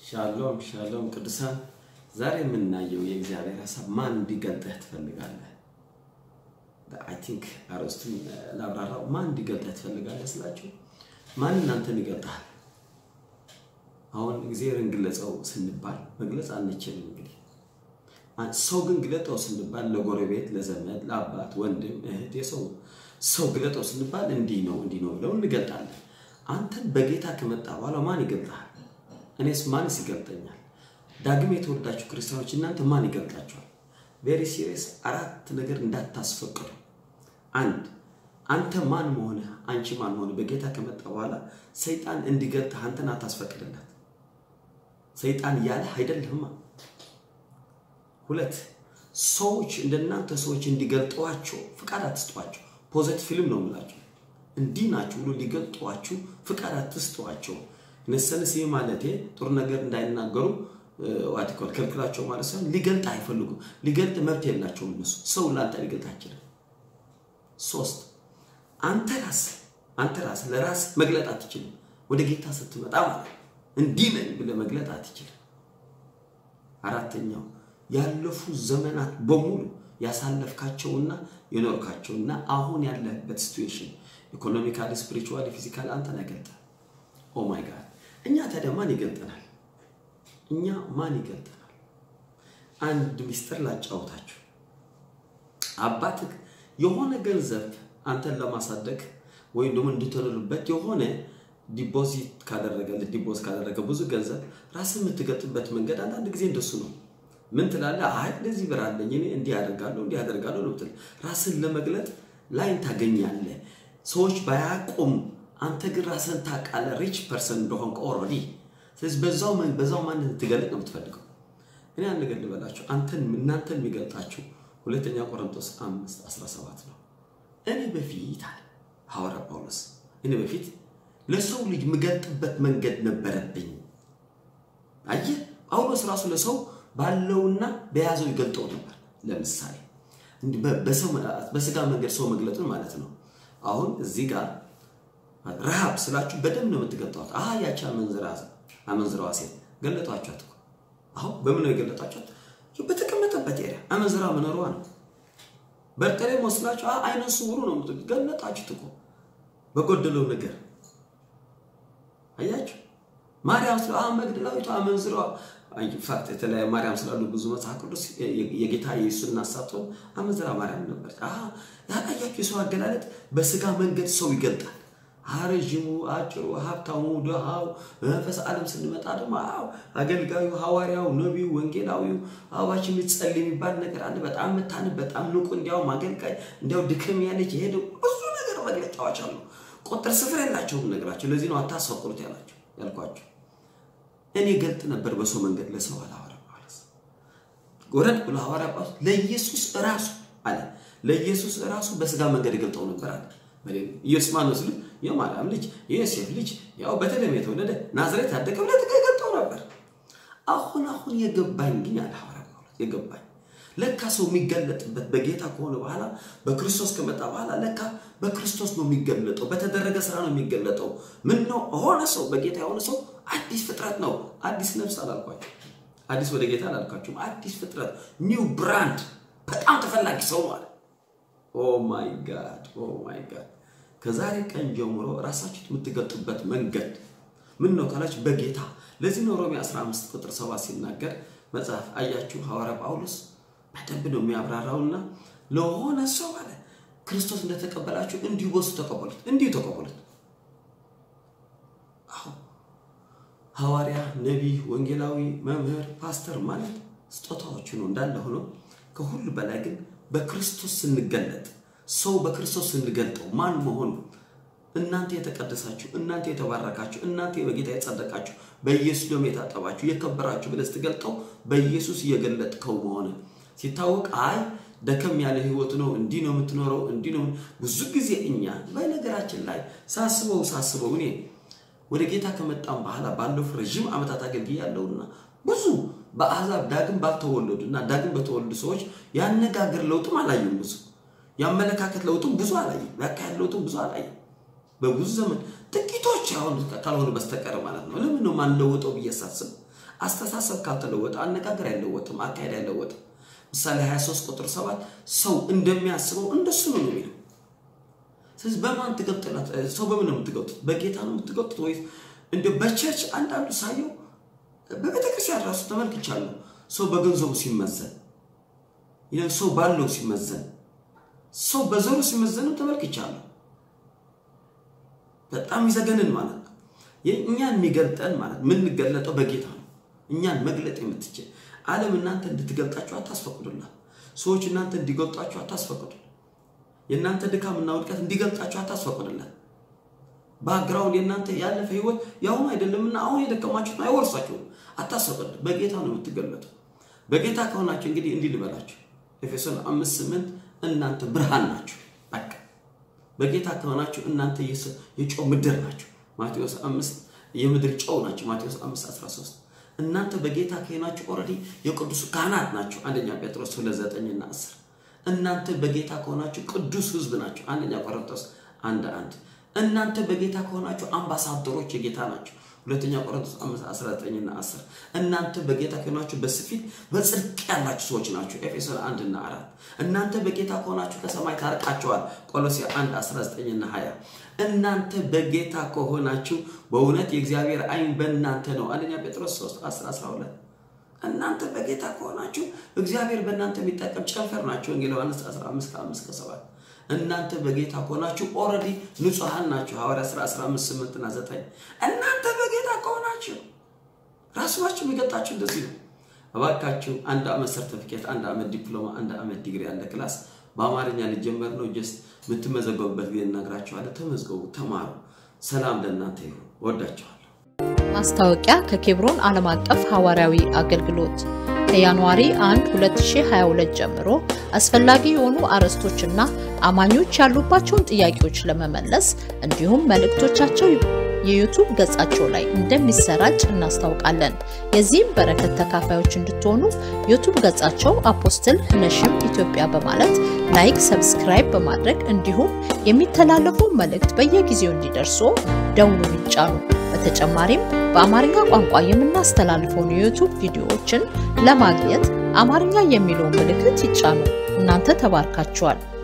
ሻሎም ሻሎም ቅዱሳን፣ ዛሬ የምናየው የእግዚአብሔር ሀሳብ ማን እንዲገልጠህ ትፈልጋለህ? አይ ቲንክ አርዕስቱን ላብራራው። ማን እንዲገልጠህ ትፈልጋለህ ስላችሁ ማን እናንተን ይገልጣል? አሁን እግዚአብሔርን ግለጸው ስንባል መግለጽ አንችልም። እንግዲህ ሰው ግን ግለጠው ስንባል ለጎረቤት፣ ለዘመድ፣ ለአባት፣ ወንድም፣ እህት የሰው ሰው ግለጠው ስንባል እንዲህ ነው እንዲህ ነው ብለው እንገልጣለን። አንተን በጌታ ከመጣ በኋላ ማን ይገልጣል? እኔስ ማንስ ይገልጠኛል? ዳግም የተወለዳችሁ ክርስቲያኖች እናንተ ማን ይገልጣችኋል? ቬሪ ሲሪየስ አራት ነገር እንዳታስፈቅዱ። አንድ አንተ ማን መሆንህ አንቺ ማን መሆንህ በጌታ ከመጣ በኋላ ሰይጣን እንዲገልጥህ አንተን አታስፈቅድለት። ሰይጣን ያለህ አይደለህማ። ሁለት ሰዎች እንደናንተ ሰዎች እንዲገልጧቸው ፍቃድ አትስጧቸው። ፖዘቲቭ ፊልም ነው የምላቸው። እንዲህ ናችሁ ብሎ ሊገልጧችሁ ፍቃድ አትስጧቸው። ነሰንስ ይህ ማለቴ ጥሩ ነገር እንዳይናገሩ ዋቲኮል ከልክላቸው ማለት ሳይሆን ሊገልጥ አይፈልጉም። ሊገልጥ መብት የላቸውም እነሱ። ሰው ለአንተ ሊገልጥ አይችልም። ሶስት አንተ ራስ አንተ ራስ ለራስ መግለጥ አትችልም። ወደ ጌታ ስትመጣ ማለት እንዲህ ነኝ ብለህ መግለጥ አትችልም። አራተኛው ያለፉ ዘመናት በሙሉ ያሳለፍካቸውና የኖርካቸውና አሁን ያለህበት ሲትዌሽን ኢኮኖሚካሊ፣ ስፒሪቹዋሊ፣ ፊዚካሊ አንተን አይገልጥም። ኦ ማይ ጋድ እኛ ታዲያ ማን ይገልጠናል? እኛ ማን ይገልጠናል? አንድ ሚስጥር ላጫውታችሁ። አባትህ የሆነ ገንዘብ አንተን ለማሳደግ ወይም ደግሞ እንድትኖርበት የሆነ ዲፖዚት ካደረገልህ ዲፖዝ ካደረገ ብዙ ገንዘብ ራስን የምትገልጥበት መንገድ አንዳንድ ጊዜ እንደሱ ነው። ምን ትላለህ? አይ እንደዚህ ብር አለኝ እኔ እንዲህ አደርጋለሁ እንዲህ አደርጋለሁ ነው ብትል ራስን ለመግለጥ ላይን ታገኛለህ። ሰዎች ባያቁም አንተ ግን ራስን ታውቃለህ፣ ሪች ፐርሰን እንደሆንክ ኦልሬዲ። ስለዚህ በዛው በዛው ማንነት ትገልጥ ነው የምትፈልገው። እኔ አንድ ነገር ልበላችሁ፣ አንተን እናንተን የሚገልጣችሁ ሁለተኛ ቆሮንቶስ 5 17 ነው። እኔ በፊት አለ ሐዋርያ ጳውሎስ እኔ በፊት ለሰው ልጅ የምገልጥበት መንገድ ነበረብኝ። አየህ ጳውሎስ ራሱ ለሰው ባለውና በያዘው ይገልጠው ነበር። ለምሳሌ በስጋ መንገድ ሰው መግለጡን ማለት ነው። አሁን እዚህ ጋር ረሃብ ስላችሁ በደንብ ነው የምትገልጧት። አሀ ያቺ አመንዝራዋ ሴት ገለጧቸዋት እኮ። አሁን በምን ነው የገለጧቸት? በተቀመጠበት ኤሪያ አመንዝራ መኖሯ ነው። በርተሬ መስላችሁ አይነ ስውሩ ነው ገለጣችሁት እኮ በጎደለው ነገር አያችሁ። ማርያም ስለ መግደላዊቷ አመንዝራዋ ኢንፋክት የተለያዩ ማርያም ስላሉ ብዙ መጽሐፍ ቅዱስ የጌታ ኢየሱስን እናሳተው አመንዝራ ማርያም ነበር። ያቃያችሁ የሰው አገላለጥ በስጋ መንገድ ሰው ይገልጣል። ረዥሙ፣ አጭሩ፣ ሀብታሙ፣ ድሃው፣ መንፈስ ዓለም ስንመጣ ደግሞ አገልጋዩ፣ ሐዋርያው፣ ነቢዩ፣ ወንጌላዊው አዋች የሚጸል የሚባል ነገር አለ። በጣም የምታንብ በጣም ንቁ፣ እንዲያውም አገልጋይ፣ እንዲያው ድክም ያለች የሄደ ብዙ ነገር መግለጫዎች አሉ። ቁጥር ስፍር የላቸውም ነገራቸው። ለዚህ ነው አታስፈቅሩት ያላቸው ያልኳቸው። እኔ ገልጥ ነበር በሰው መንገድ ለሰው አለ ሐዋርያ ጳውሎስ። ጎረድ ብሎ ሐዋርያ ጳውሎስ ለኢየሱስ ራሱ አለ ለኢየሱስ ራሱ በስጋ መንገድ ገልጠው ነበር አለ። ኢየሱስ ማን ነው ሲሉት የማርያም ልጅ የዮሴፍ ልጅ ያው በተለይ የተወለደ ናዝሬት ያደገ ብለህ ገልጠው ነበር። አሁን አሁን የገባኝ ግን ያለ ሐዋርያ ጳውሎስ የገባኝ ለካ ሰው የሚገለጥበት በጌታ ከሆነ በኋላ በክርስቶስ ከመጣ በኋላ ለካ በክርስቶስ ነው የሚገለጠው፣ በተደረገ ስራ ነው የሚገለጠው። ምን ነው ሆነ ሰው በጌታ የሆነ ሰው አዲስ ፍጥረት ነው። አዲስ ነፍስ አላልኳቸው፣ አዲስ ወደ ጌታ አላልኳቸውም። አዲስ ፍጥረት ኒው ብራንድ፣ በጣም ተፈላጊ ሰው ማለት ኦ ማይ ጋድ ኦ ማይ ጋድ። ከዛሬ ቀን ጀምሮ ራሳችሁ የምትገልጡበት መንገድ ምን ነው ካላችሁ በጌታ ለዚህ ነው ሮሜ 15 ቁጥር 7 ሲናገር መጽሐፍ አያችሁ ሐዋርያ ጳውሎስ በደንብ ነው የሚያብራራውና ለሆነ ሰው አለ ክርስቶስ እንደተቀበላችሁ እንዲሁ በሱ ተቀበሉት፣ እንዲሁ ተቀበሉት። አዎ ሐዋርያ፣ ነቢይ፣ ወንጌላዊ፣ መምህር፣ ፓስተር ማለት ስጦታዎቹ ነው እንዳለ ሆኖ ከሁሉ በላይ ግን በክርስቶስ ስንገለጥ ሰው በክርስቶስ ስንገልጠው ማን መሆኑ እናንተ የተቀደሳችሁ እናንተ የተባረካችሁ እናንተ በጌታ የጸደቃችሁ በኢየሱስ ደም የታጠባችሁ የከበራችሁ ብለህ ስትገልጠው በኢየሱስ እየገለጥከው መሆን ሲታወቅ አይ ደከም ያለ ህይወት ነው፣ እንዲህ ነው የምትኖረው፣ እንዲህ ነው። ብዙ ጊዜ እኛ በነገራችን ላይ ሳስበው ሳስበው እኔ ወደ ጌታ ከመጣም በኋላ ባለፉ ረዥም ዓመታት አገልግያለሁና ብዙ በአሕዛብ ዳግም ባልተወለዱ እና ዳግም በተወለዱ ሰዎች ያነጋገር ለውጥም አላየም። ብዙ ያመለካከት ለውጥም ብዙ አላየም። ያካሄድ ለውጥም ብዙ አላየም። በብዙ ዘመን ጥቂቶች አሁን ካልሆኑ በስተቀር ማለት ነው። ለምን ነው ማንለወጠው ብዬ ሳስብ አስተሳሰብ ካልተለወጠ አነጋገር አይለወጥም፣ አካሄድ አይለወጥም። ምሳሌ 23 ቁጥር 7 ሰው እንደሚያስበው እንደሱ ነው የሚለው። ስለዚህ በማን ትገብጥላት? ሰው በምን ነው የምትገብጡት? በጌታ ነው የምትገብጡት ወይስ እንደ በቸርች አንዳንዱ ሳየው በቤተክርስቲያን ራሱ ተመልክቻለሁ። ሰው በገንዘቡ ሲመዘን፣ ሰው ባለው ሲመዘን፣ ሰው በዘሩ ሲመዘንም ተመልክቻለሁ። በጣም ይዘገንን ማለት ነው። እኛን የሚገልጠን ማለት የምንገለጠው በጌታ ነው። እኛን መግለጥ የምትችል ዓለም እናንተ እንድትገልጣችሁ አታስፈቅዱላት። ሰዎች እናንተ እንዲገልጣችሁ አታስፈቅዱ። የእናንተ ድካምና ውድቀት እንዲገልጣችሁ አታስፈቅዱላት። ባክግራውንድ የእናንተ ያለፈ ህይወት የአሁኑ አይደለምና አሁን የደከማችሁት አይወርሳችሁም። አታስፈቅዱ። በጌታ ነው የምትገለጡ። በጌታ ከሆናችሁ እንግዲህ እንዲህ ልበላችሁ፣ ኤፌሶን አምስት ስምንት እናንተ ብርሃን ናችሁ። በቃ በጌታ ከሆናችሁ እናንተ የጨው ምድር ናችሁ። ማቴዎስ አምስት የምድር ጨው ናቸው። ማቴዎስ አምስት አስራ ሶስት እናንተ በጌታ ከሆናችሁ ኦልሬዲ የቅዱስ ካህናት ናቸው። አንደኛ ጴጥሮስ ሁለት ዘጠኝና አስር እናንተ በጌታ ከሆናችሁ ቅዱስ ህዝብ ናቸው። አንደኛ ቆሮንቶስ አንድ አንድ እናንተ በጌታ ከሆናችሁ አምባሳደሮች የጌታ ናቸው። ሁለተኛ ቆሮንቶስ 19ና 10 እናንተ በጌታ ከሆናችሁ በስፊት በጽድቅ ያላችሁ ሰዎች ናቸው። ኤፌሶን 1 እና 4 እናንተ በጌታ ከሆናችሁ ከሰማይ ታርቃቸዋል። ቆሎሴ 1 19ና 20 እናንተ በጌታ ከሆናችሁ በእውነት የእግዚአብሔር አይን በእናንተ ነው። አንደኛ ጴጥሮስ 3 10 12 እናንተ በጌታ ከሆናችሁ እግዚአብሔር በእናንተ የሚጠቀም ጨንፈር ናቸው። ወንጌል ዮሐንስ 15 ከ5 ከ7 እናንተ በጌታ ከሆናችሁ ኦልሬዲ ንጹሐን ናቸው። ሐዋርያ ሥራ 15 8 እና 9 እናንተ በጌታ ከሆናችሁ ራስባችሁ የሚገልጣችሁ እንደዚህ ነው። እባካችሁ አንድ ዓመት ሰርቲፊኬት፣ አንድ ዓመት ዲፕሎማ፣ አንድ ዓመት ዲግሪ ያለ ክላስ በአማርኛ ሊጀመር ነው። ጀስት የምትመዘገቡበት ጊዜ እነግራችኋለሁ። ተመዝገቡ፣ ተማሩ። ሰላም ለእናንተ ይሁን። ወዳችኋለሁ። ማስታወቂያ ከኬብሮን ዓለም አቀፍ ሐዋርያዊ አገልግሎት ከጃንዋሪ 1 2022 ጀምሮ አስፈላጊ የሆኑ አርዕስቶችና አማኞች ያሉባቸውን ጥያቄዎች ለመመለስ እንዲሁም መልእክቶቻቸው የዩቱብ ገጻቸው ላይ እንደሚሰራጭ እናስታውቃለን። የዚህም በረከት ተካፋዮች እንድትሆኑ ዩቱብ ገጻቸው አፖስትል ነሽም ኢትዮጵያ በማለት ላይክ፣ ሰብስክራይብ በማድረግ እንዲሁም የሚተላለፉ መልእክት በየጊዜው እንዲደርሱ ደውሉን ይጫኑ። በተጨማሪም በአማርኛ ቋንቋ የምናስተላልፈውን የዩቱብ ቪዲዮዎችን ለማግኘት አማርኛ የሚለውን ምልክት ይጫኑ። እናንተ ተባርካችኋል።